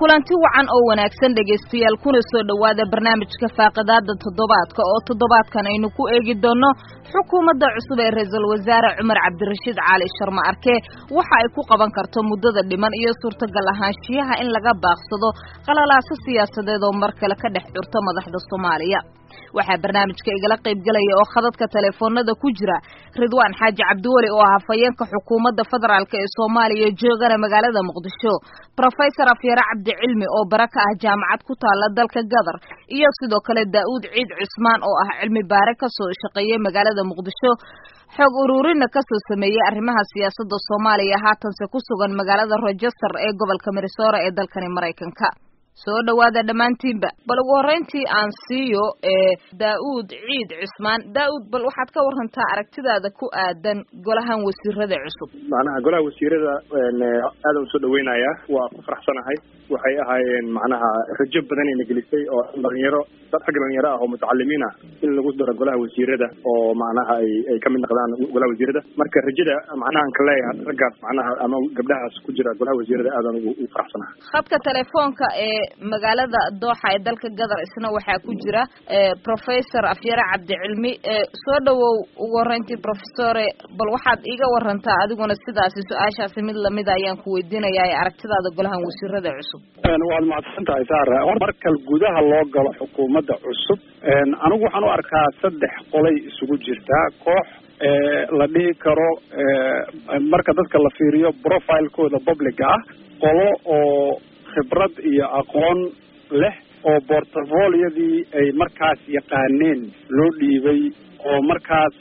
kulanti wacan oo wanaagsan dhegaystayaal kuna soo dhowaada barnaamijka faaqidaada toddobaadka oo toddobaadkan aynu ku eegi doono xukuumadda cusub ee ra-iisul wasaare cumar cabdirashiid cali sharma arke waxa ay ku qaban karto muddada dhiman iyo suurtagal ahaanshiyaha in laga baaqsado qalalaaso siyaasadeed oo mar kale ka dhex curto madaxda soomaaliya waxaa barnaamijka igala qaybgelaya oo khadadka teleefoonada ku jira ridwaan xaaji cabdiweli oo ah hafayeenka xukuumadda federaalk ee soomaaliya joogana magaalada muqdisho rofesor afyare cabdicilmi oo bara ka ah jaamacad ku taala dalka gadar iyo sidoo kale daa'uud ciid cismaan oo ah cilmi baare kasoo shaqeeyay magaalada muqdisho xoog uruurina kasoo sameeyey arrimaha siyaasadda soomaaliya haatanse ku sugan magaalada rochester ee gobolka minnesota ee dalkani maraykanka soo dhowaada dhammaantiinba bal ugu horreyntii aan siiyo ee daa'uud ciid cismaan daa'uud bal waxaad ka warantaa aragtidaada ku aadan golahan wasiirada cusub macnaha golaha wasiirada aadan usoo dhaweynayaa waa ku faraxsanahay waxay ahaayeen macnaha rajo badan ayna gelisay oo dhalinyaro dad xagga dhalinyaro ah oo mutacalimiin ah in lagu daro golaha wasiirada oo macnaha ay ay kamid noqdaan golaha wasiirada marka rajada macnaha aan ka leeyahay raggaas macnaha ama gabdhahaas ku jira golaha wasiirada aadan ugu faraxsanahay khadka telefoonka ee magaalada dooxa ee dalka gadar isna waxaa ku jira professor afyare cabdicilmi soo dhawow ugu horreyntii professore bal waxaad iiga warantaa adiguna sidaasi su-aashaasi mid lamida ayaan ku weydiinayaa ee aragtidaada golahan wasiirada cusub waad mahadsan tahay saara markal gudaha loo galo xukuumadda cusub anigu waxaan u arkaa saddex qolay isugu jirtaa koox la dhihi karo marka dadka la fiiriyo profilekooda publica ah qolo oo khibrad iyo aqoon leh oo portfoliyadii ay markaas yaqaaneen loo dhiibay oo markaas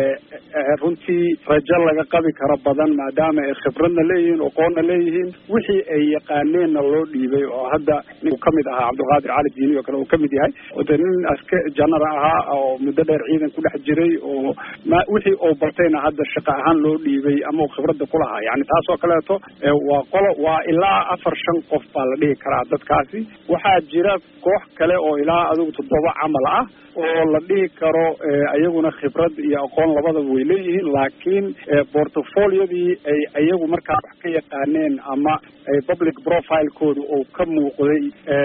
runtii rajo laga qabi karo badan maadaama ay khibradna leeyihiin aqoonna leeyihiin wixii ay yaqaaneenna loo dhiibay oo hadda nin kamid ahaa cabdulqaadir cali diini oo kale uu kamid yahay de nin aska janara ahaa oo muddo dheer ciidan ku dhex jiray oo ma wixii uu bartayna hadda shaqo ahaan loo dhiibay ama uu khibradda ku lahaa yani taas oo kaleeto waa qolo waa ilaa afar shan qof baa la dhihi karaa dadkaasi waxaa jira koox kale oo ilaa adigu toddoba camal ah oo la dhihi karo iyaguna khibrad iyo aqoon labadaba way leeyihiin laakiin portfoliyadii ay iyagu markaa wax ka yaqaaneen ama public profilekooda oo ka muuqday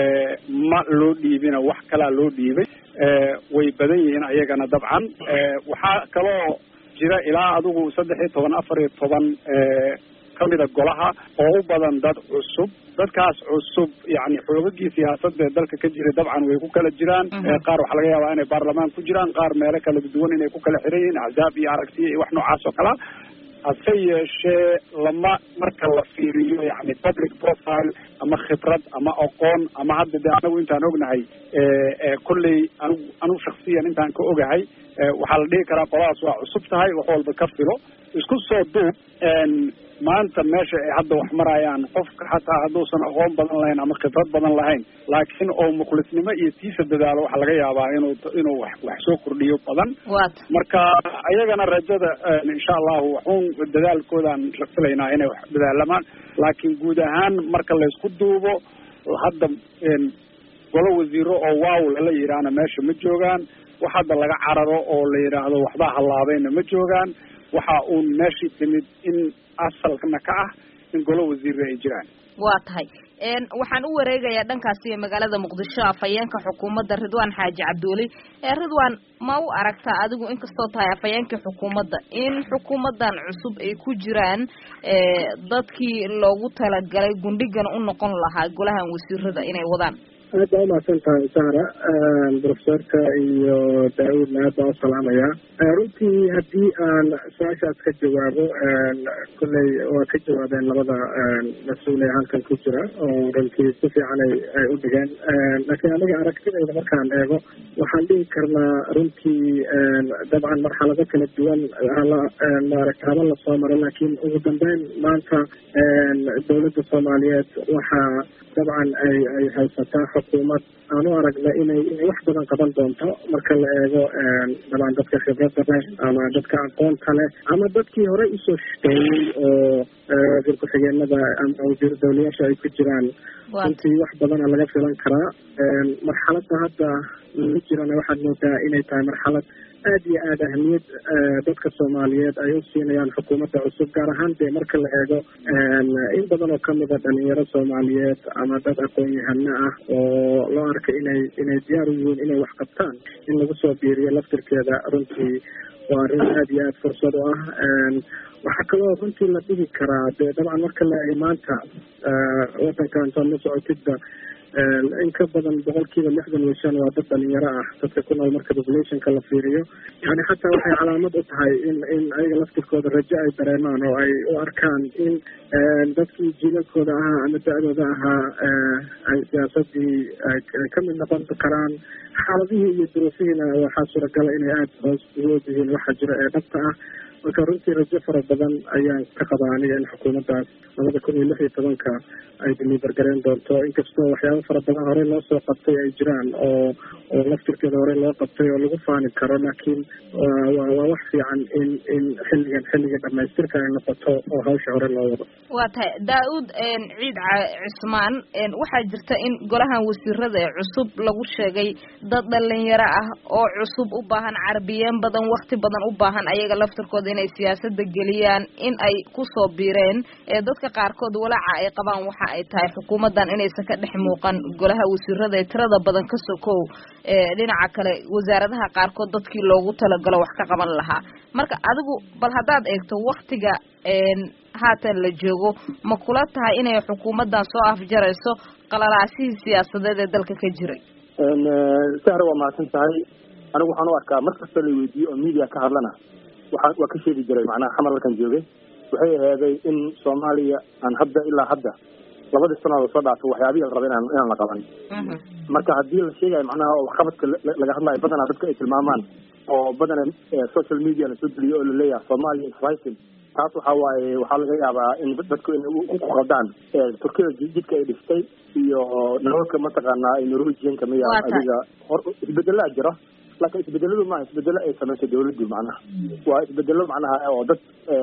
ma loo dhiibina wax kalaa loo dhiibay way badan yihiin ayagana dabcan waxaa kaloo jira ilaa adigu saddex iyo toban afar iyo toban kamida golaha oo u badan dad cusub dadkaas cusub yani xoogagii siyaasadda ee dalka ka jiray dabcan way ku kala jiraan qaar waxaa laga yaabaa inay baarlamaan ku jiraan qaar meelo kala duwan inay ku kala xiran yihiin axzaab iyo aragtiya iyo wax noocaas oo kalea hase yeeshee lama marka la fiiriyo yani public profile ama khibrad ama aqoon ama hadda de anagu intaan ognahay kolley anigu anigu shaksiyan intaan ka ogahay waxaa la dhihi karaa qoladaas waa cusub tahay wax walba ka filo isku soo duub maanta meesha ay hadda wax marayaan qofka xataa hadduusan aqoon badan lahayn ama khibrad badan lahayn laakiin oo mukhlisnimo iyo tiisa dadaalo waxaa laga yaabaa inuu inuu wax wax soo kordhiyo badan marka ayagana rajada insha allahu waxuun dadaalkoodaan filaynaa inay wax dadaalamaan laakiin guud ahaan marka laysku duubo hadda golo wasiiro oo waaw lala yidhaahna meesha ma joogaan wax hadda laga cararo oo la yidhaahdo waxbaa hallaabayna ma joogaan waxa uun meeshii timid in asalkana ka ah in golo wasiirra ay jiraan waa tahay waxaan u wareegayaa dhankaasi magaalada muqdisho afhayeenka xukuumadda ridwaan xaaji cabdiweli ridwaan ma u aragtaa adigu inkastoo tahay afhayeenkii xukuumadda in xukuumaddan cusub ay ku jiraan dadkii loogu talagalay gundhigan u noqon lahaa golahan wasiirada inay wadaan aad baa umahadsan tahay sara profesorka iyo daa-uudna aad baa usalaamayaa runtii haddii aan su-aashaas ka jawaabo kolley waa ka jawaabeen labada mas-uul ee halkan ku jira oo runtii si fiican ay ay u dhigeen laakiin aniga aragtidayda markaan eego waxaan dhihi karnaa runtii dabcan marxalado kala duwan hala maaragta haba lasoo maro laakiin ugu dambeyn maanta dowladda soomaaliyeed waxaa dabcan ay ay haysataa xukuumad aan u aragna inay inay wax badan qaban doonto marka la eego dabaan dadka khibradda leh ama dadka aqoonta leh ama dadkii horey usoo shaqeeyey oo wasiir ku-xigeenada ama wasiir dawlayaasha ay ku jiraan runtii wax badana laga filan karaa marxaladda hadda lagu jirana waxaad moodaa inay tahay marxalad aad iyo aada ahmiyad dadka soomaaliyeed ay u siinayaan xukuumadda cusub gaar ahaan dee marka la eego in badan oo kamida dhalinyaro soomaaliyeed ama dad aqoon-yahano ah oo loo arkay inay inay diyaar u yihiin inay wax qabtaan in lagu soo biiriyo laftirkeeda runtii waa arrin aada iyo aada fursad u ah waxaa kaloo runtii la dhihi karaa dee dabcan marka la eego maanta wadanka intaad la socotidba in ka badan boqolkiiba lixdan iyo shan waa dad dhalinyaro ah dadka ku nool marka populationka la fiiriyo yani xataa waxay calaamad u tahay in in ayaga laftirkooda rajo ay dareemaan oo ay u arkaan in dadkii jiilalkooda ahaa ama da-dooda ahaa ay siyaasadii ay kamid noqon karaan xaaladihii iyo duruufihiina waxaa suuragala inay aada hoos ugu ogyihiin waxa jira ee dhabta ah marka runtii rajo fara badan ayaan ka qabaa aniga in xukuumaddaas labada kun iyo lix iyo tobanka ay diliibargareen doonto inkastoo waxyaaba fara badan horey loo soo qabtay ay jiraan oo oo laftirkeeda horey loo qabtay oo lagu faani karo laakiin wa waa wax fiican in in xilligan xilliga dhamaystirka ay noqoto oo hawsha hore loo wado waa tahay daa-uud ciid cismaan waxaa jirta in golahan wasiirada ee cusub lagu sheegay dad dhalinyaro ah oo cusub u baahan carbiyeen badan wakti badan u baahan ayaga laftirkooda inay siyaasada geliyaan in ay kusoo biireen dadka qaarkood walaaca ay qabaan waxa ay tahay xukuumaddan inaysan ka dhex muuqan golaha wasiirada ee tirada badan ka sokow dhinaca kale wasaaradaha qaarkood dadkii loogu talagalo wax ka qaban lahaa marka adigu bal haddaad eegto waktiga haatan la joogo ma kula tahay inay xukuumaddan soo afjarayso qalalaasihii siyaasadeed ee dalka ka jiray sahre waa mahadsan tahay anigu waxaan u arkaa mar kastoo la weydiiyo oo media ka hadlana waxaa waa ka sheegi jiray macnaha xamar halkan joogay waxay aheeday in soomaaliya aan hadda ilaa hadda labadii sannadood soo dhaafay waxyaabihii la rabay inaan inaan la qaban marka haddii la sheegayo macnaha waxqabadka laga hadlayo badanaa dadka ay tilmaamaan oo badana social media lasoo geliyo oo laleeyahay soomaaliya isrising taas waxa waaye waxaa laga yaabaa in dadku inay ku qaldaan turkida jidka ay dhistay iyo nalalka mataqaanaa norwegianka miya adiga hor isbedelaa jira laakiin isbedeladu maaha isbedelo ay samaysay dawladdu macnaha waa isbedelo macnaha oo dad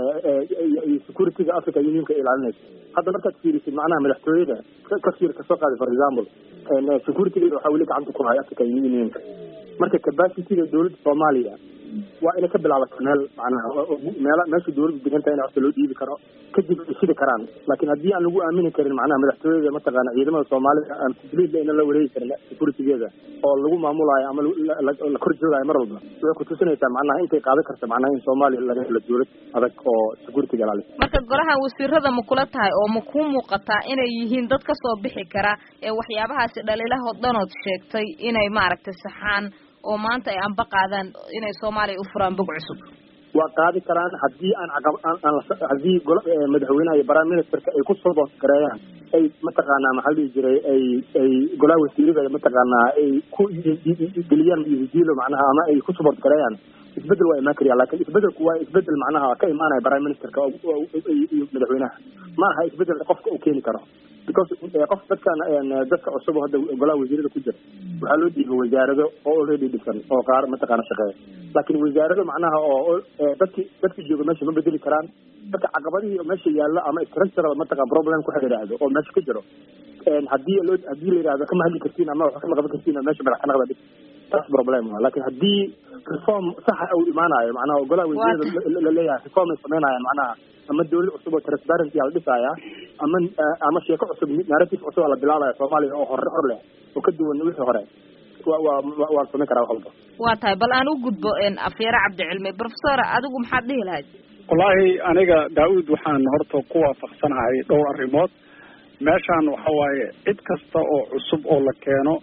securityga africa unionka ilaalinaysa hadda markaad fiirisid macnaha madaxtooyada kasir kasoo qaaday for example securitygeeda waxaa weli gacanta ku haya african unionka marka capacityga dawladda soomaaliya waa inay ka bilaabato meel macnaha meel meesha dawladdu deganta in horta loo dhiibi karo kadib ay shidi karaan laakiin haddii aan lagu aamini karin macnaha madaxtooyada mataqaana ciidamada soomaalida aan complete ina la wareegi karin securitygeeda oo lagu maamulaayo ama la kor joogaayo mar walba waxay kutusinaysaa macnaha intay qaadan karta macnaha in soomaaliya laga helo dawlad adag oo securityga ilaalisa marka golahan wasiirada ma kula tahay oo ma kuu muuqataa inay yihiin dad kasoo bixi kara ee waxyaabahaasi dhaliilahoo dhanood sheegtay inay maaragtay saxaan oo maanta ay anba qaadaan inay soomaaliya u furaan bog cusub waa qaadi karaan haddii aan caqab aan haddii golo madaxweynaha iyo prime ministerka ay ku support gareeyaan ay mataqaanaa maxaa la dhihi jiray ay ay golaha wasiirada mataqaanaa ay ku geliyaan diilo macnaha ama ay ku support gareeyaan isbedel waa imaan karyaa laakiin isbedelku waa isbedel macnaha ka imaanaya prime ministerka iyo madaxweynaha ma aha isbedel qofka uu keeni karo because qof dadkan dadka cusub hadda golaha wasiirada ku jira waxaa loo dhiibay wasaarado oo already dhisan oo qaar mataqaana shaqeeya laakiin wasaarado macnaha oo dadki dadki jooga meesha ma bedeli karaan dadka caqabadihii meesha yaalla ama structural mataqan problem ku xidhiidhaahdo oo meesha ka jiro haddii loo haddii la yidhahdo kama hadli kartiin ama wax kama qaban kartiin meesha madax ka naqda dhig taas problem ah laakiin haddii reform saxa uu imaanayo macnaha golaha wasiirada laleeyahay reform ay sameynayaan macnaha ama dawlad cusub oo transparency la dhisaya ama ama sheeko cusub narrative cusub la bilaabaya soomaaliya oo hore hor leh oo ka duwan wixii hore wa wa waan samayn karaa wax walba waa tahay bal aan u gudbo afyare cabdicilmi professor adigu maxaad dhihi lahayd wallaahi aniga daa-uud waxaan horta ku waafaqsanahay dhowr arrimood meeshaan waxa waaye cid kasta oo cusub oo la keeno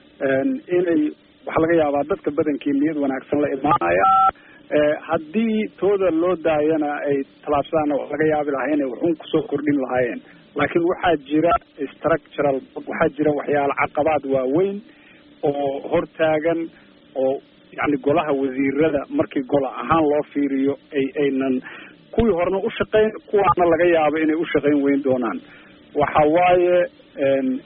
inay waxaa laga yaabaa dadka badankii niyad wanaagsan la imaanaya haddii tooda loo daayana ay tallaabsadaan wax laga yaabi lahaa inay waxun kusoo kordhin lahaayeen laakiin waxaa jira structural waxaa jira waxyaala caqabaad waaweyn oo hortaagan oo yani golaha wasiirada markii gola ahaan loo fiiriyo ay aynan kuwii horena ushaqayn kuwaana laga yaabo inay ushaqayn weyn doonaan waxa waaye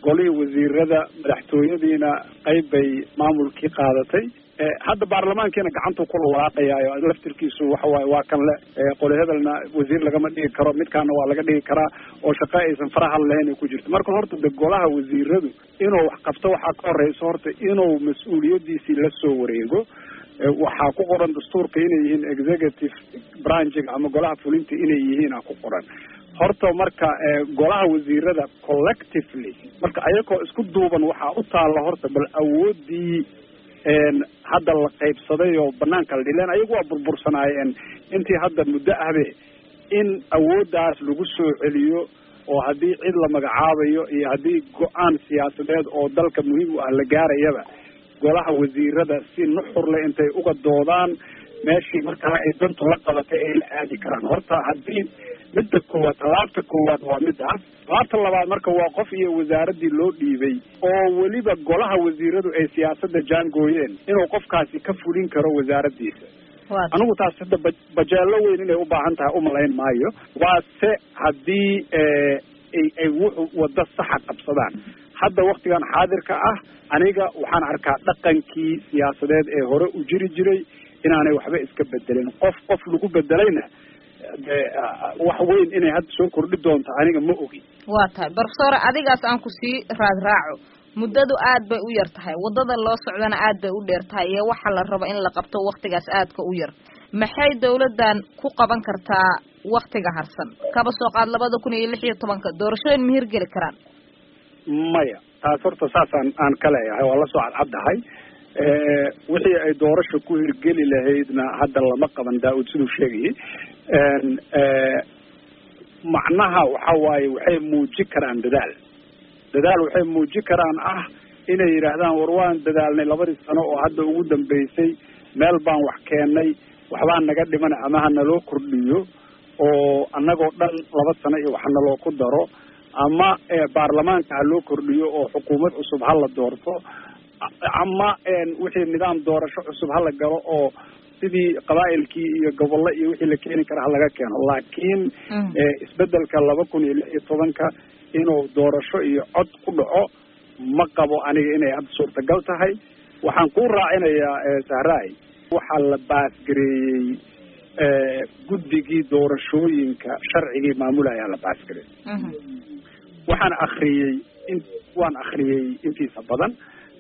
golihii wasiirada madaxtooyadiina qayb bay maamulkii qaadatay hadda baarlamaankiina gacantuu ku lalaaqayaayo laftirkiisu waxa waaye waa kan le qoli hebelna wasiir lagama dhigi karo midkaana waa laga dhigi karaa oo shaqo aysan faraha lahayn ay ku jirto marka horta de golaha wasiiradu inuu wax qabto waxaa ka horeysa horta inuu mas-uuliyadiisii la soo wareego waxaa ku qoran dastuurka inay yihiin executive branchiga ama golaha fulinta inay yihiin a ku qoran horta marka golaha wasiirada collectively marka ayagoo isku duuban waxaa u taalla horta bal awoodii hadda la qaybsaday oo banaanka la dhileen ayagu waa burbursanaayeen intii hadda muddo ahbe in awooddaas lagu soo celiyo oo haddii cid la magacaabayo iyo haddii go-aan siyaasadeed oo dalka muhiim u ah la gaarayaba golaha wasiirada si nuxurle intay uga doodaan meeshii markaa ay dantu la qabatay ay la aadi karaan horta haddii midda koowaad talaabta koowaad waa midaas talaabta labaad marka waa qof iyo wasaaraddii loo dhiibay oo weliba golaha wasiiradu ay siyaasadda jaangooyeen inuu qofkaasi ka fulin karo wasaaraddiisa anigu taas hadda ba bajeelo weyn inay u baahan tahay umalayn maayo waase haddii ay ay wuxu waddo saxa qabsadaan hadda waktigan xaadirka ah aniga waxaan arkaa dhaqankii siyaasadeed ee hore u jiri jiray inaanay waxba iska bedelin qof qof lagu bedelayna de wax weyn inay hadda soo kordhi doonto aniga ma ogi waa tahay profesor adigaas aan ku sii raadraaco muddadu aad bay u yar tahay waddada loo socdana aad bay u dheer tahay iyo waxa la rabo in la qabto waktigaas aadka u yar maxay dawladdan ku qaban kartaa waktiga harsan kaba soo qaad labada kun iyo lix iyo tobanka doorashooyin ma hirgeli karaan maya taas horta saasaan aan ka leeyahay waa la soo cadcaddahay wixii ay doorasha ku hirgeli lahaydna hadda lama qaban daa-uud siduu sheegayay macnaha waxa waaye waxay muuji karaan dadaal dadaal waxay muuji karaan ah inay yidhaahdaan war waan dadaalnay labadii sano oo hadda ugu dambeysay meel baan wax keennay waxbaa naga dhiman ama ha naloo kordhiyo oo annagoo dhan laba sano iyo wax naloo ku daro ama baarlamaanka ha loo kordhiyo oo xukuumad cusub ha la doorto ama wixii nidaam doorasho cusub hala galo oo sidii qabaa'ilkii iyo gobollo iyo wixii la keeni kara halaga keeno laakiin isbedelka laba kun iyo lix iyo tobanka inuu doorasho iyo cod ku dhaco ma qabo aniga inay hadda suurtagal tahay waxaan ku raacinayaa sahraay waxaa la baasgareeyey guddigii doorashooyinka sharcigii maamulayaa la baasgareeyey waxaan akriyey in waan akriyey intiisa badan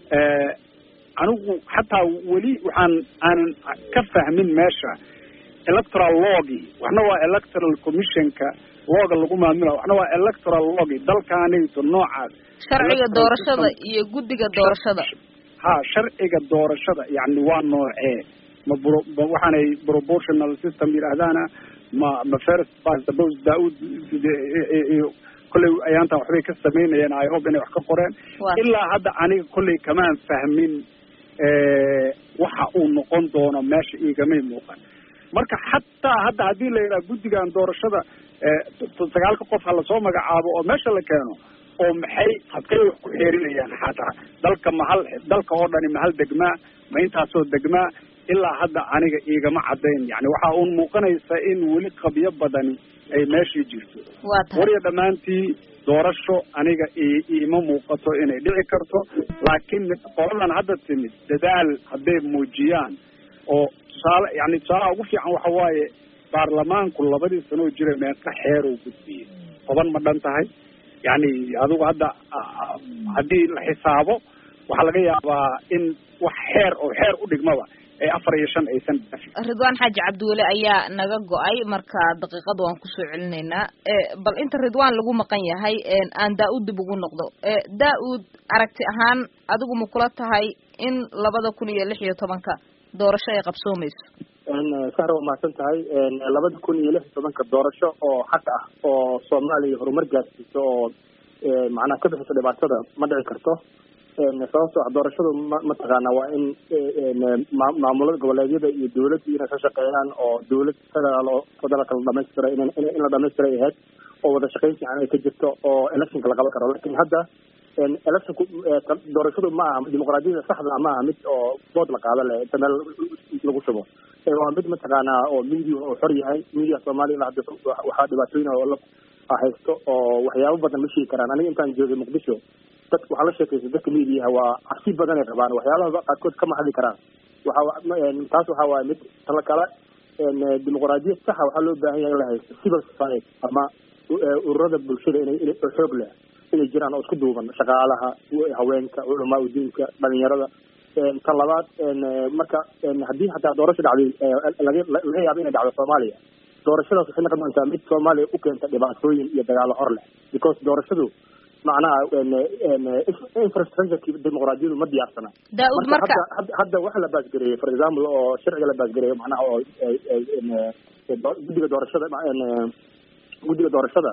anigu xataa weli waxaan aanan ka fahmin meesha electoral logi waxna waa electoral commissionka looga lagu maamula waxna waa electoral logi dalkaanayto noocaas sharciga doorashada iyo guddiga doorashada ha sharciga doorashada yani waa noocee ma bro waxaanay proportional system yidhaahdaana ma ma first past the post daa-ud kolley ayaantan waxbay ka samaynayeen i hope inay wax ka qoreen ilaa hadda aniga kolley kamaan fahmin waxa uu noqon doono meesha iigamay muuqan marka xataa hadda haddii la yidhaha guddigan doorashada sagaalka qof ha lasoo magacaabo oo meesha la keeno oo maxay habkay wax ku xeerinayaan xataa dalka mahal dalka oo dhani mahal degmaa ma intaasoo degmaa ilaa hadda aniga iigama caddayn yani waxaa uun muuqanaysa in weli qabyo badani ay meeshii jirto warya dhammaantii doorasho aniga iima muuqato inay dhici karto laakiin qoladan hadda timid dadaal hadday muujiyaan oo tusaale yani tusaalaha ugu fiican waxa waaye baarlamaanku labadii sanoo jira meeqa xeer uu gudbiyey toban ma dhan tahay yani adigu hadda haddii la xisaabo waxaa laga yaabaa in wax xeer oo xeer u dhigmaba ee afar iyo shan aysan ridwaan xaaji cabdiweli ayaa naga go-ay marka daqiiqada waan kusoo celinaynaa bal inta ridwaan lagu maqan yahay aan daa-uud dib ugu noqdo daa-uud aragti ahaan adigu ma kula tahay in labada kun iyo lix iyo tobanka doorasho ay qabsoomayso sahra waa mahadsan tahay labada kun iyo lix iyo tobanka doorasho oo xaq ah oo soomaaliya horumar gaarsiiso oo macnaha ka bixiso dhibaatada ma dhici karto sababto ah doorashadu ma mataqaana waa in maamulada goboleedyada iyo dawladda inay ka shaqeeyaan oo dawlad federaal oo federaalka la dhamaystira in in la dhamaystiray ahayd oo wada shaqayn fiican ay ka jirto oo electionka la qaban karo lakin hadda electionku doorashadu ma aha dimuqraadiyada saxda ma aha mid oo bood la qaado leh inta meel lagu shubo waa mid mataqaana oo media oo xor yahay media soomaaliya ilaa hadda waxaa dhibaatooyin oo la haysto oo waxyaabo badan ma sheegi karaan aniga intaan joogay muqdisho dad waxaa la sheekaysa dadka miidiyaha waa cabsi badan ay qabaan waxyaalaha qaarkood kama hadli karaan waxa taas waxa waaye mid tala kale dimuqraadiyad saxa waxaa loo baahan yahay in la haysto civil society ama ururada bulshada inay ina xoog leh inay jiraan oo isku duuban shaqaalaha haweenka culamaa udiinka dhalinyarada tan labaad marka haddii hataa doorasho dhacday laga laga yaabo inay dhacdo soomaaliya doorashadaas waxay noqon doontaa mid soomaaliya u keenta dhibaatooyin iyo dagaalo hor leh because doorashadu macnaha infrastructureki dimuqraadiyadu ma diyaarsana daud marka hadda waxa la baasgareeyey for example oo sharciga la baasgareeyo macnaha oo guddiga doorashada guddiga doorashada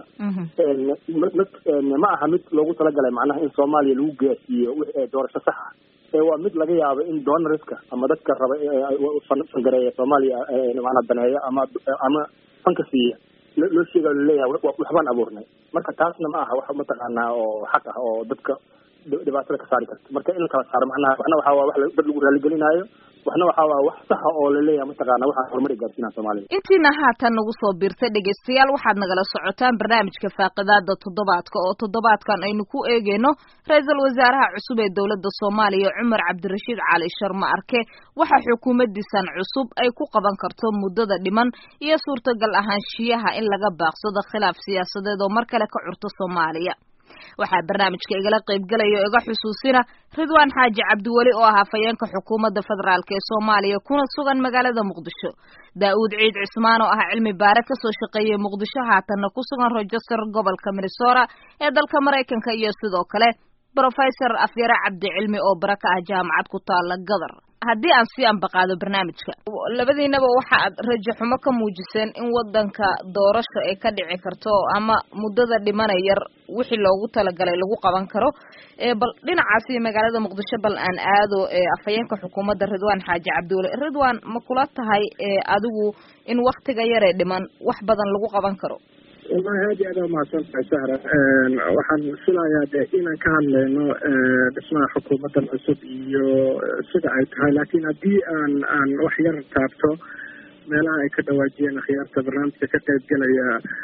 ma aha mid loogu talagalay macnaha in soomaaliya lagu gaarsiiyo doorasho saxa ee waa mid laga yaabo in donorska ama dadka raba fangareeya soomaaliya macnaa daneeya ama ama fanka siiya loo sheegayo laleeyahay waxbaan abuurnay marka taasna ma aha wax mataqaanaa oo xaq ah oo dadka dhibaatada ka saari karta marka in la kala saaro macnaha waxna waxaa waa wax dad lagu raaligelinaayo waxna waxaa waa wax saxa oo laleeyahay mataqaana waxaa horumar gaarsiinaa soomaaliya intiina haatan nagu soo biirtay dhegaystayaal waxaad nagala socotaan barnaamijka faaqidaada toddobaadka oo toddobaadkan aynu ku eegeyno ra-iisul wasaaraha cusub ee dowladda soomaaliya cumar cabdirashiid cali sharma arke waxa xukuumaddiisan cusub ay ku qaban karto muddada dhiman iyo suurtagal ahaanshiyaha in laga baaqsado khilaaf siyaasadeed oo mar kale ka curto soomaaliya waxaa barnaamijka igala qaybgelaya o iga xusuusina ridwaan xaaji cabdiweli oo ah hafayeenka xukuumadda federaalk ee soomaaliya kuna sugan magaalada muqdisho daa-uud ciid cismaan oo ah cilmi baare kasoo shaqeeyay muqdisho haatanna ku sugan rochester gobolka minnesota ee dalka maraykanka iyo sidoo kale brofesor afyare cabdi cilmi oo bara ka ah jaamacad ku taala gadar haddii aan sii ambaqaado barnaamijka labadiinaba waxa aad rajo xumo ka muujiseen in wadanka doorasho ay ka dhici karto ama muddada dhimana yar wixii loogu talagalay lagu qaban karo bal dhinacaasi magaalada muqdisho bal aan aado afhayeenka xukuumadda ridwaan xaaji cabdiweli ridwaan ma kula tahay adigu in waktiga yaree dhiman wax badan lagu qaban karo wallahi aad iyo aad aa mahadsan tahay sahra waxaan filayaa de inaan ka hadleyno dhismaha xukuumaddan cusub iyo sida ay tahay laakiin haddii aan aan wax yar taabto meelaha ay ka dhawaajiyeen akhyaarta barnaamijka ka qaybgelaya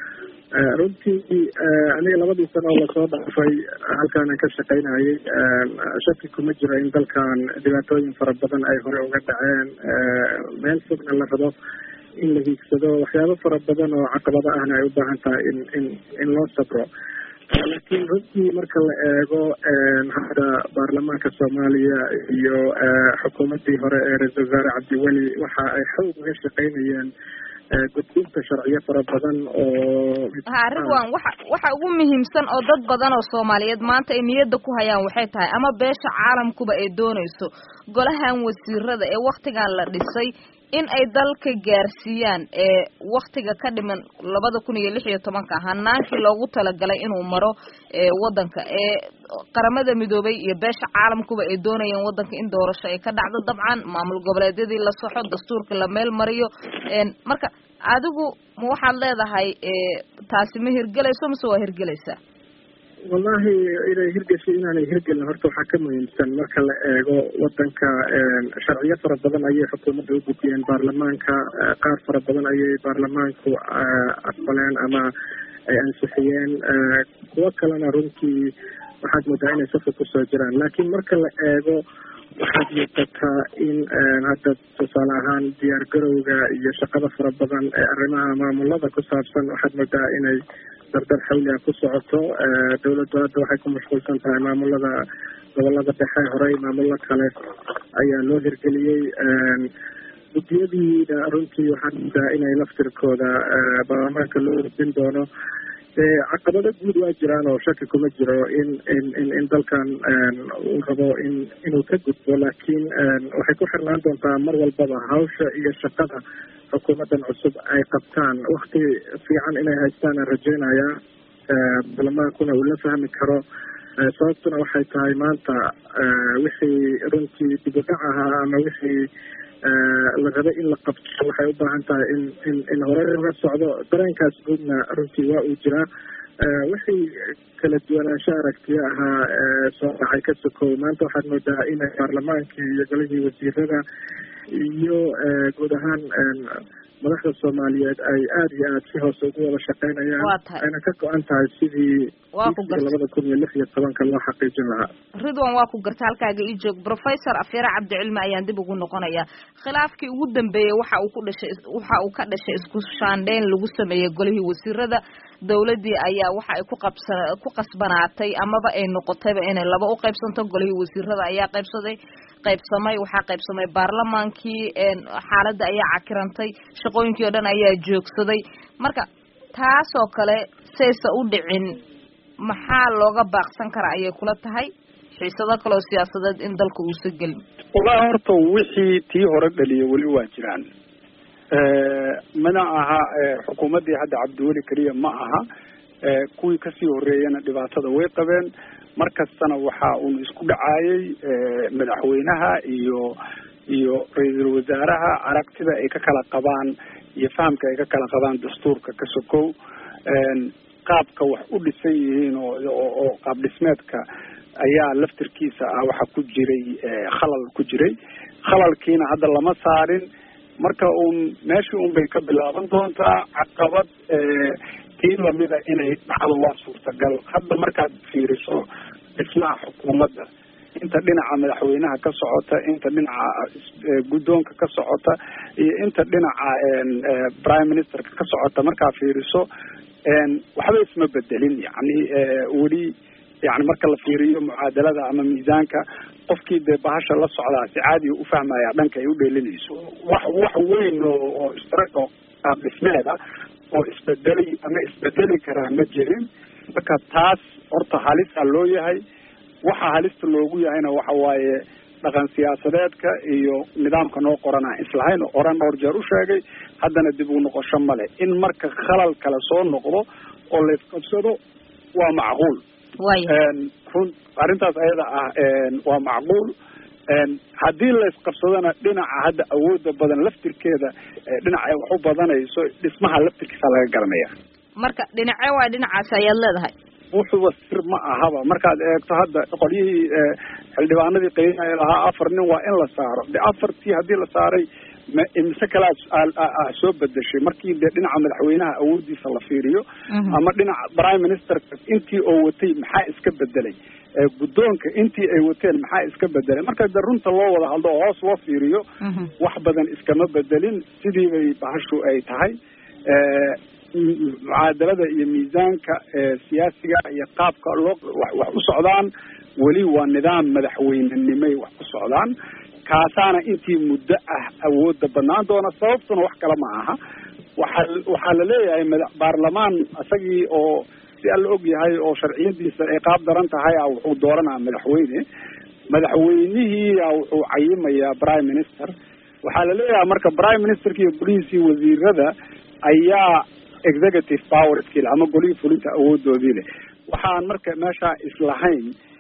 runtii aniga labadii sano oo lasoo dhaafay halkaanan ka shaqaynayay shaki kuma jiro in dalkan dhibaatooyin fara badan ay hore uga dhaceen meel fogna la rabo in la hiigsado waxyaabo fara badan oo caqabado ahna ay u baahan tahay in in in loo sabro laakiin runtii marka la eego hadda baarlamaanka soomaaliya iyo xukuumaddii hore ee ra-isul wasaare cabdiweli waxa ay xoog uga shaqaynayeen gudbinta sharciyo fara badan oo ha ridwan waxa waxa ugu muhiimsan oo dad badan oo soomaaliyeed maanta ay niyadda ku hayaan waxay tahay ama beesha caalamkuba ay doonayso golahan wasiirada ee waktigan la dhisay in ay dalka gaarsiiyaan ee waktiga ka dhiman labada kun iyo lix iyo tobanka hanaankii loogu talagalay inuu maro ewadanka ee qaramada midoobay iyo beesha caalamkuba ay doonayeen wadanka in doorasho ay ka dhacdo dabcan maamul goboleedyadii la soxo dastuurka la meel mariyo marka adigu ma waxaad leedahay taasi ma hirgelayso mase waa hirgelaysaa wallahi inay hirgeshay inaanay hirgelin horta waxaa ka muhiimsan marka la eego wadanka sharciyo fara badan ayay xukuumadda u gudbiyeen baarlamaanka qaar fara badan ayay baarlamaanku aqbaleen ama ay ansixiyeen kuwo kalena runtii waxaad moodaa inay safka kusoo jiraan laakiin marka la eego waxaad muuqataa in hadda tusaale ahaan diyaar garowga iyo shaqada fara badan ee arrimaha maamulada ku saabsan waxaad moodaa inay dardar xawliga ku socoto dawladdu hadda waxay ku mashquulsan tahay maamulada gobolada dhexe horey maamulo kale ayaa loo hirgeliyey guddiyadiina runtii waxaad moodaa inay laftirkooda baarlamaanka loo hordin doono caqabado guud waa jiraan oo shaki kuma jiro in in in in dalkan uu rabo in inuu ka gudbo laakiin waxay ku xirnaan doontaa mar walbaba hawsha iyo shaqada xukuumaddan cusub ay qabtaan wakti fiican inay haystaan aan rajeynayaa baarlamaankuna uu la fahmi karo sababtuna waxay tahay maanta wixii runtii dib u dhac ahaa ama wixii la rabay in la qabto waxay u baahan tahay in in in hore uga socdo dareenkaas guudna runtii waa uu jiraa wixii kala duwanaansho aragtiyo ahaa soo dhacay ka sokow maanta waxaad moodaa inay baarlamaankii iyo golihii wasiirada iyo guud ahaan madaxda soomaaliyeed ay aada iyo aada si hoose ugu wada shaqeynayaan waa tahay ayna ka go-an tahay sidii waa ku garta labada kun iyo lix iyo tobanka loo xaqiijin lahaa ridwan waa ku garta halkaaga ii joog professor afyare cabdicilmi ayaan dib ugu noqonayaa khilaafkii ugu dambeeyey waxa uu ku dhashay waxa uu ka dhashay isku shaandheyn lagu sameeyey golihii wasiirada dawladdii ayaa waxa ay ku qabsa ku qasbanaatay amaba ay noqotayba inay laba u qaybsanto golihii wasiirada ayaa qaybsaday qaybsamay waxaa qaybsamay baarlamaankii xaaladda ayaa cakirantay shaqooyinkii oo dhan ayaa joogsaday marka taasoo kale saysa u dhicin maxaa looga baaqsan karaa ayay kula tahay xiisado kaleo siyaasadeed in dalka uusa gelin wallahi horta wixii tii hore dhaliya weli waa jiraan mana aha xukuumaddii hadda cabdiweli keliya ma aha kuwii kasii horeeyana dhibaatada way qabeen mar kastana waxa uun isku dhacaayay madaxweynaha iyo iyo ra-iisul wasaaraha aragtida ay ka kala qabaan iyo fahamka ay ka kala qabaan dastuurka ka sokow qaabka wax u dhisan yihiin oo oo qaab dhismeedka ayaa laftirkiisa ah waxa ku jiray khalal ku jiray khalalkiina hadda lama saarin marka uun meeshii un bay ka bilaaban doontaa caqabad tii lamida inay dhacdo waa suurtagal hadda markaad fiiriso dhismaha xukuumadda inta dhinaca madaxweynaha ka socota inta dhinaca guddoonka ka socota iyo inta dhinaca prime ministerka ka socota markaa fiiriso waxba isma bedelin yani weli yani marka la fiiriyo mucaadalada ama miisaanka qofkii dee bahasha la socdaa si caadiga ufahmaya dhanka ay u dheelinayso wax wax weyn oo oo istra oo qaab dhismeeda oo isbedeli ama isbedeli karaa ma jirin marka taas horta halisa loo yahay waxa halista loogu yahayna waxa waaye dhaqan siyaasadeedka iyo nidaamka noo qorana islahayn oran dhowr jeer u sheegay haddana dib u noqosho male in marka khalal kale soo noqdo oo la isqabsado waa macquul run arrintaas ayada ah waa macquul haddii la isqabsadona dhinaca hadda awooda badan laftirkeeda dhinaca ay wax u badanayso dhismaha laftirkiisa laga garanaya marka dhinace waay dhinacaasi ayaad leedahay wuxuuba sir ma ahaba markaad eegto hadda qolyihii xildhibaanadii qaynaya lahaa afar nin waa in la saaro de afartii haddii la saaray ma imise kale a soo bedeshay markii dee dhinaca madaxweynaha awoodiisa la fiiriyo ama dhinaca prime ministerka intii oo watay maxaa iska bedelay guddoonka intii ay wateen maxaa iska bedelay marka de runta loo wada hadlo oo hoos loo fiiriyo wax badan iskama bedelin sidii bay bahashu ay tahay mucaadalada iyo miisaanka siyaasiga iyo qaabka loo wax u socdaan weli waa nidaam madaxweynenimay wax ku socdaan kaasaana intii muddo ah awooda banaan doona sababtuna wax kale ma aha waxaa waxaa la leeyahay mada baarlamaan isagii oo si alla og yahay oo sharciyadiisa ay qaab daran tahay a wuxuu dooranaa madaxweyne madaxweynihiia wuxuu cayimayaa prime minister waxaa la leeyahay marka prime ministerka iyo golihiisii wasiirada ayaa executive power skill ama golihii fulinta awoodoodii leh waxaan marka meeshaa islahayn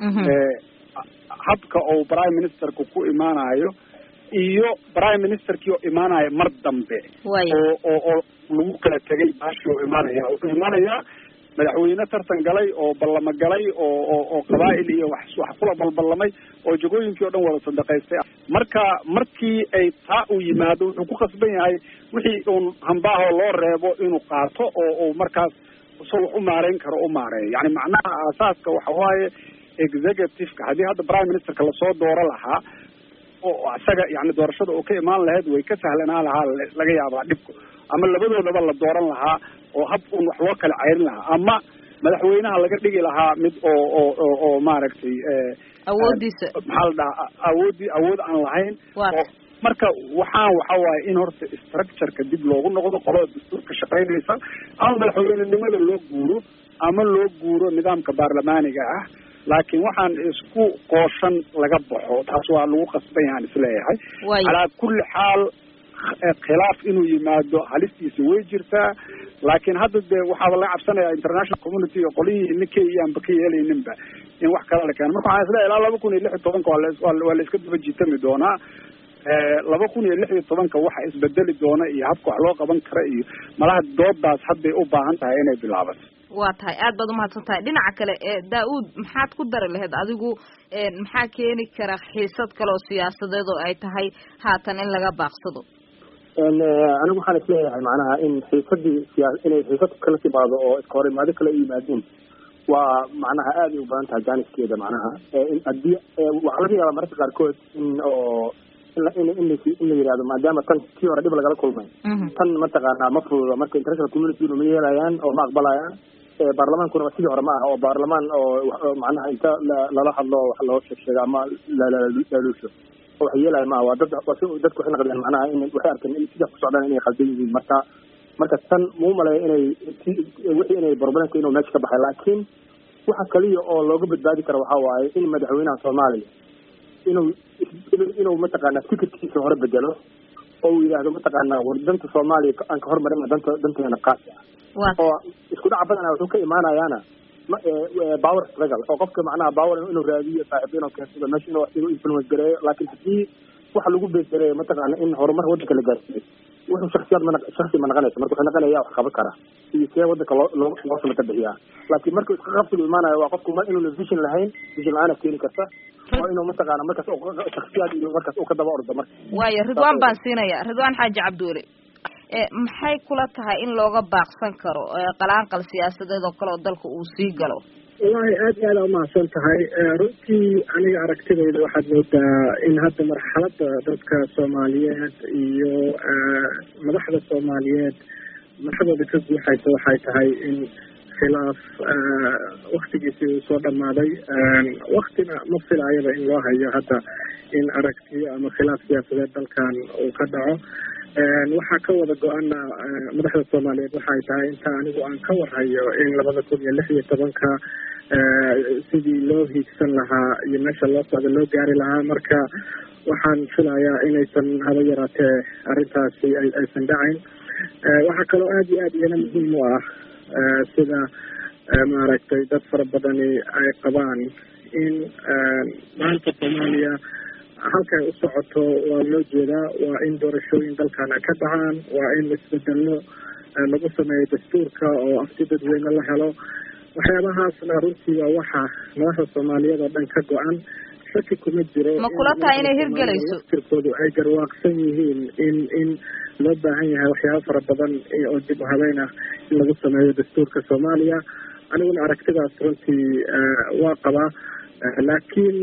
habka uu prime ministerku ku imaanayo iyo prime ministerkii oo imaanaya mar dambe oo oo oo lagu kala tegay baashi oo imaanaya wuxuu imaanayaa madaxweyne tartan galay oo ballamo galay oo oo oo qabaa'il iyo wax wax kula balballamay oo jagooyinkii o dhan wada sadaqaystay marka markii ay taa uu yimaado wuxuu ku khasban yahay wixii uun hambaaho loo reebo inuu qaato oo uu markaas so wax u maareyn karo u maareeyo yani macnaha aasaaska waxa waaye executiveka haddii hadda prime ministerka lasoo dooro lahaa oo isaga yani doorashada oo ka imaan lahayd way ka sahlanaa lahaa laga yaabaa dhibku ama labadoodaba la dooran lahaa oo hab un wax loo kala ceyrin lahaa ama madaxweynaha laga dhigi lahaa mid oo oo oo oo maaragtay awoodiisa maxaa la dhahaa awoodii awood aan lahayn oo marka waxaan waxa waaye in horta structureka dib loogu noqdo qolada dastuurka shaqaynaysa ama madaxweynenimada loo guuro ama loo guuro nidaamka baarlamaaniga ah laakiin waxaan isku qooshan laga baxo taas waa lagu qasban yahaan isleeyahay calaa kulli xaal khilaaf inuu yimaado halistiisa way jirtaa laakiin hadda dee waxaaba laga cabsanaya international community iyo qolihii ninkay iyaanba ka yeelayninba in wax kale la keeno marka waxaan isleeyahay ilaa laba kun iyo lix iyo tobanka waa la iska daba jiitami doonaa laba kun iyo lix iyo tobanka waxa isbedeli doona iyo habka wax loo qaban kara iyo malaha doodaas hadday u baahan tahay inay bilaabato waa tahay aad baad umahadsan tahay dhinaca kale daa-uud maxaad ku dari lahayd adigu maxaa keeni kara xiisad kale oo siyaasadeed oo ay tahay haatan in laga baaqsado anigu waxaan isleeyahay macnaha in xiisadii siyaa inay xiisad kala timaado oo iska hor imaado kala yimaadeen waa macnaha aad ay u badan tahay jaaniskeeda macnaha haddii waxaa laga yaabaa mararka qaarkood in oo in in in la yidhahdo maadaama tan kii hore dhib lagala kulmay tan mataqaanaa ma fududa marka international community ma yeelayaan oo ma aqbalayaan baarlamaankuna sidii hore ma aha oo baarlamaan oo macnaha inta lala hadlo wax loo sheeg sheego ama laaluusho oo wax yeelaya maaha waa dad dadku waxay naqdeen macnaha in waxay arkeen in sidaa ku socdaan inay khaldan yihiin marka marka tan muu maleeya inay wixii inay problemka inuu meesha ka baxay laakiin waxa kaliya oo looga badbaadi karo waxaa waaye in madaxweynaha soomaaliya inuu inuu mataqaanaa fikirkiisa hore bedelo oo uu yidhaahdo mataqaanaa war danta soomaaliya aan ka hormarina danta danteena qaasi ah oo isku dhaca badana wuxuu ka imaanayaana power struggle oo qofka macnaha power inuu raadiyo saaxiib inuu keensado meesha inuu inuu influence gareeyo laakiin haddii waxa lagu beesgareeyo mataqaana in horumar waddanka la gaarsiiyo wuxuu shaksiyaad ma shaksi ma naqanaysa marka wuxuu naqanaya wax qaban kara iyo see waddanka loo loo loo samata bixiyaa laakiin marka iska qabsigu imaanayo waa qofku mar inuuna vision lahayn vision la-aana keeni karta oo inuu mataqaana markaas shaksiyaad iyo markaas uu ka daba ordo marka waayo ridwaan baan siinaya ridwaan xaaji cabdiweli maxay kula tahay in looga baaqsan karo qalaanqal siyaasadeed oo kale oo dalka uu sii galo wallahi aad iyo aada umahadsan tahay runtii aniga aragtidayda waxaad moodaa in hadda marxaladda dadka soomaaliyeed iyo madaxda soomaaliyeed madaxdooda ka guuxaysa waxay tahay in khilaaf waktigiisii uu soo dhamaaday waktina ma filaayaba in loo hayo hadda in aragtiyo ama khilaaf siyaasadeed dalkan uu ka dhaco waxaa ka wada go-ana madaxda soomaaliyeed waxay tahay inta anigu aan ka warhayo in labada kun iyo lix iyo tobanka sidii loo hiigsan lahaa iyo meesha loo socda loo gaari lahaa marka waxaan filayaa inaysan haba yaraatee arrintaasi aysan dhacayn waxaa kaloo aada iyo aada iyana muhiim u ah sida maaragtay dad fara badani ay qabaan in maanta soomaaliya halkay u socoto waa loo jeedaa waa in doorashooyin dalkan ay ka dhacaan waa in isbedello lagu sameeyo dastuurka oo afti dadweyne la helo waxyaabahaasna runtii waa waxa madaxda soomaaliyeed oo dhan ka go-an shaki kuma jiro ma kula tahay inay hirgelayso tirkoodu ay garwaaqsan yihiin in in loo baahan yahay waxyaaba fara badan oo dib u habeyn ah in lagu sameeyo dastuurka soomaaliya aniguna aragtidaas runtii waa qabaa laakiin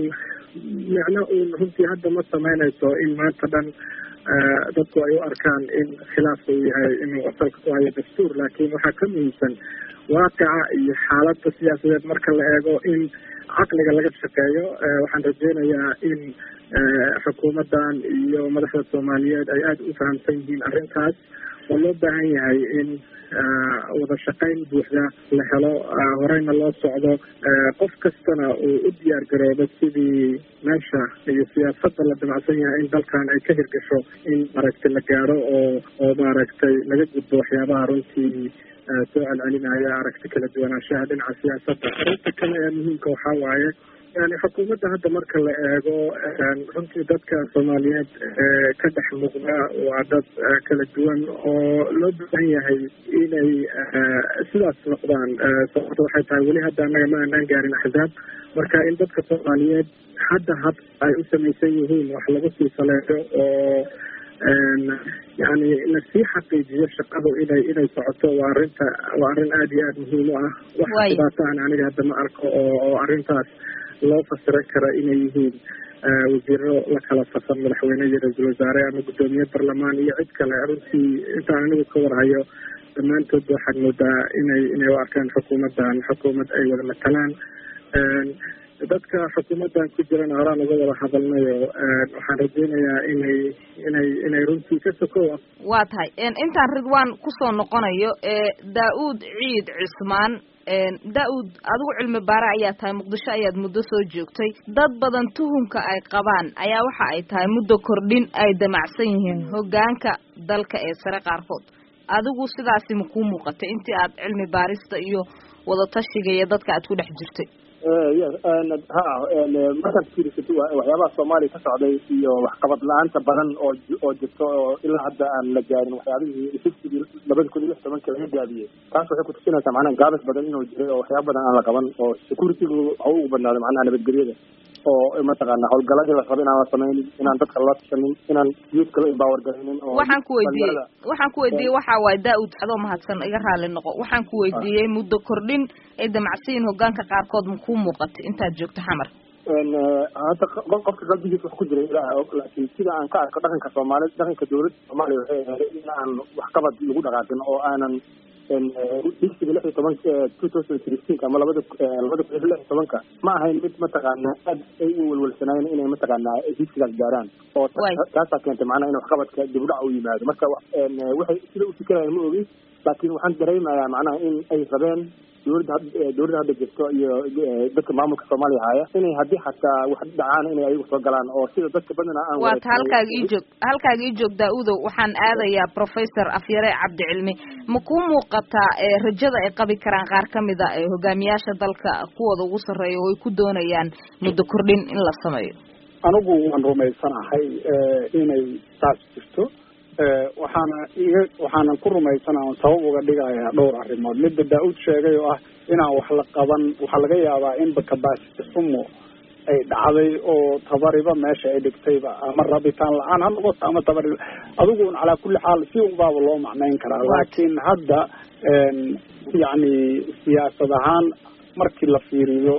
micno uun runtii hadda ma sameynayso in maanta dhan dadku ay u arkaan in khilaafka uu yahay inuu asalka ku hayo dastuur laakiin waxaa ka muhiimsan waaqica iyo xaaladda siyaasadeed marka la eego in caqliga laga shaqeeyo waxaan rajeynayaa in xukuumaddan iyo madaxda soomaaliyeed ay aada u fahamsan yihiin arrintaas oo loo baahan yahay in wada shaqayn buuxda la helo horeyna loo socdo qof kastana uu u diyaar garoobo sidii meesha iyo siyaasadda la damacsan yahay in dalkan ay ka hirgasho in maaragtay la gaaro oo oo maaragtay laga gudbo waxyaabaha runtii soo celcelinaya aragti kala duwanaanshaha dhinaca siyaasadda arrinta kale ee muhiimka waxaa waaye yani xukuumadda hadda marka la eego runtii dadka soomaaliyeed ka dhex muuqda waa dad kala duwan oo loo baahan yahay inay sidaas noqdaan sababta waxay tahay weli hadda annaga ma aanaan gaarin axzaab marka in dadka soomaaliyeed hadda hab ay u samaysan yihiin wax lagu sii saleeyo oo yani lasii xaqiijiyo shaqadu inay inay socoto waa arrinta waa arrin aada iyo aada muhiim u ah wax dhibaato aan aniga hadda ma arko oo oo arrintaas loo fasiran kara inay yihiin wasiiro la kala safan madaxweyne iyo ra-iisul wasaare ama guddoomiye barlamaan iyo cid kale runtii intaan anigu ka warhayo dhammaantoodba waxaad moodaa inay inay u arkaan xukuumaddan xukuumad ay wada matalaan dadka xukuumaddan ku jirana horaan uga wada hadalnayo waxaan rajeynayaa inay inay inay runtii ka sokow waa tahay intaan ridwaan kusoo noqonayo daa-uud ciid cismaan daa-uud adigu cilmi baare ayaa tahay muqdisho ayaad muddo soo joogtay dad badan tuhumka ay qabaan ayaa waxa ay tahay muddo kordhin ay damacsan yihiin hoggaanka dalka ee sare qaarkood adigu sidaasi ma kuu muuqatay intii aad cilmi baarista iyo wadatashiga iyo dadka aad ku dhex jirtay ha markaad fiirisato waxyaabaha soomaaliya ka socday iyo waxqabad la-aanta badan oo oo jirto oo ilaa hadda aan la gaarin waxyaabihii fiftigi labada kun iyo lix tobanka laga gaabiyey taas waxay kutusinaysaa macnaha gaabis badan inuu jiray oo waxyaaba badan aan la qaban oo securitygu waxa ugu badnaaday macnaha nabadgelyada oo mataqaana howlgaladii la rabo inaan la samaynin inaan dadka la tashanin inaan youthka la empower garaynin oo waxaan ku weydiiyey waxaan ku weydiiyey waxa waaye daa-ud adoo mahadsan iga raali noqo waxaan ku weydiiyey muddo kordhin ay damacsiyin hogaanka qaarkood ma kuu muuqatay intaad joogto xamar hadda qofka qalbigiisa wax ku jira ilaaha og laakiin sida aan ka arko dhaqanka soomaaliyed dhaqanka dowladda soomaaliya waxay ahayd in aan waxqabad lagu dhaqaaqin oo aanan digsiga lix iyo toban two thousand sixteenka ama labada labada kun iyo lix iyo tobanka ma ahayn mid mataqaana aad ay u welwelsanaayeen inay mataqaana digsigaas gaaraan oo taasaa keentay macnaha in waxqabadka dib u dhac u yimaado marka waxay sida u fikirayaan ma ogi laakiin waxaan dareemayaa macnaha in ay rabeen dowladda dowladda hadda jirto iyo dadka maamulka soomaaliya haya inay haddii xataa wax dhacaan inay ayagu soo galaan oo sida dadka badana aan waata halkaaga ii joog halkaaga ii joog daa-udow waxaan aadayaa professor afyare cabdicilmi ma kuu muuqataa rajada ay qabi karaan qaar kamid a hogaamiyaasha dalka kuwooda ugu sarreeya oo ay ku doonayaan muddo kordhin in la sameeyo anigu waan rumaysanahay inay saas jirto waxaana iga waxaanan ku rumaysana on sabab uga dhigayaa dhowr arrimood midda daa-uud sheegay oo ah inaan wax la qaban waxaa laga yaabaa inba capacity xumo ay dhacday oo tabariba meesha ay dhigtayba ama rabitaan la-aan ha noqoto ama tabari adiguun calaa kulli xaal si unbaaba loo macnayn karaa laakiin hadda yacni siyaasad ahaan markii la fiiriyo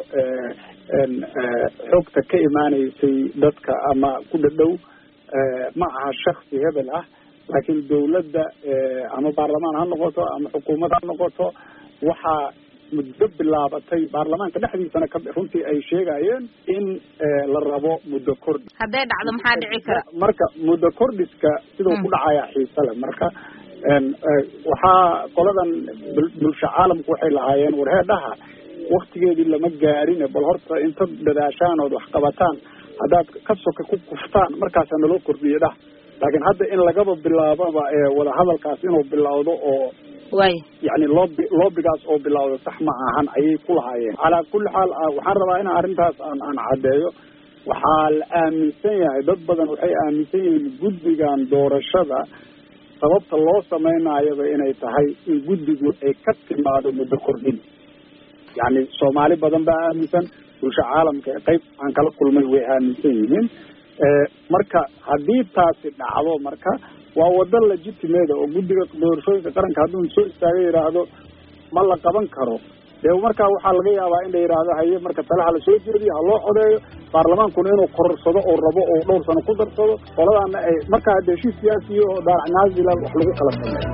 xogta ka imaaneysay dadka ama ku dhadhow ma aha shaksi hebel ah laakiin dawladda ama baarlamaan ha noqoto ama xukuumad ha noqoto waxaa muddo bilaabatay baarlamaanka dhexdiisana ka runtii ay sheegayeen in la rabo muddo kordhi hadday dhacdo maxaa dhici kara marka muddo kordhiska siduu ku dhacaya xiise le marka waxaa qoladan bulsho caalamku waxay lahaayeen warheedhaha waktigeedii lama gaarine bal horta inta dadaashaan ood wax qabataan haddaad ka soka ku kuftaan markaasaa naloo kordhiye dhah laakiin hadda in lagaba bilaababa wadahadalkaas inuu bilowdo oo way yani loobi loobigaas oo bilowda sax ma ahan ayay ku lahaayeen calaa kulli xaal waxaan rabaa in arrintaas aan aan caddeeyo waxaa la aaminsan yahay dad badan waxay aaminsan yihiin guddigan doorashada sababta loo samaynaayaba inay tahay in guddigu ay ka timaado muddo kordhin yani soomaali badan baa aaminsan bulsho caalamka qayb aan kala kulmay way aaminsan yihiin marka haddii taasi dhacdo marka waa wado legitimeeda oo guddiga doorashooyinka qaranka hadduu soo istaaga yidhaahdo ma la qaban karo dee markaa waxaa laga yaabaa in la yidhaahdo haye marka talaha lasoo jeediyo ha loo codeeyo baarlamaankuna inuu kororsado oo rabo oo dhowr sano ku darsado qoladaana ay markaa dee heshiis siyaasiyo oo daarac naazila wax lagu kala sameeyo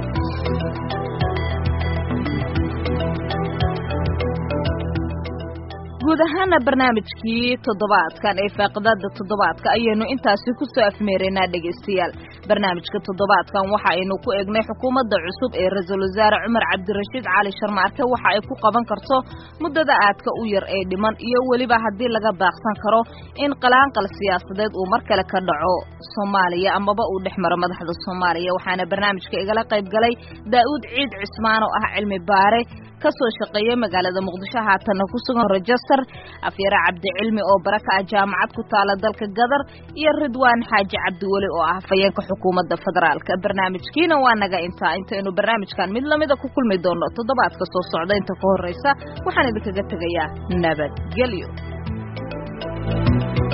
guud ahaana barnaamijkii toddobaadkan ee faaqidada toddobaadka ayaynu intaasi kusoo afmeeraynaa dhegaystayaal barnaamijka toddobaadkan waxa aynu ku eegnay xukuumadda cusub ee ra-iisul wasaare cumar cabdirashiid cali sharmaarke waxa ay ku qaban karto muddada aadka u yar ee dhiman iyo weliba haddii laga baaqsan karo in qalaanqal siyaasadeed uu mar kale ka dhaco soomaaliya amaba uu dhex maro madaxda soomaaliya waxaana barnaamijka igala qayb galay daa'uud ciid cismaan oo ah cilmi baare kasoo shaqeeya magaalada muqdisho haatanna ku sugan rejester afyare cabdicilmi oo baraka ah jaamacad ku taala dalka gadar iyo ridwaan xaaji cabdiweli oo ah hafayeenka xukuumadda federaalka barnaamijkiina waa naga intaa intaynu barnaamijkan mid lamida ku kulmi doono toddobaadka soo socda inta ka horreysa waxaan idinkaga tegayaa nabadgelyo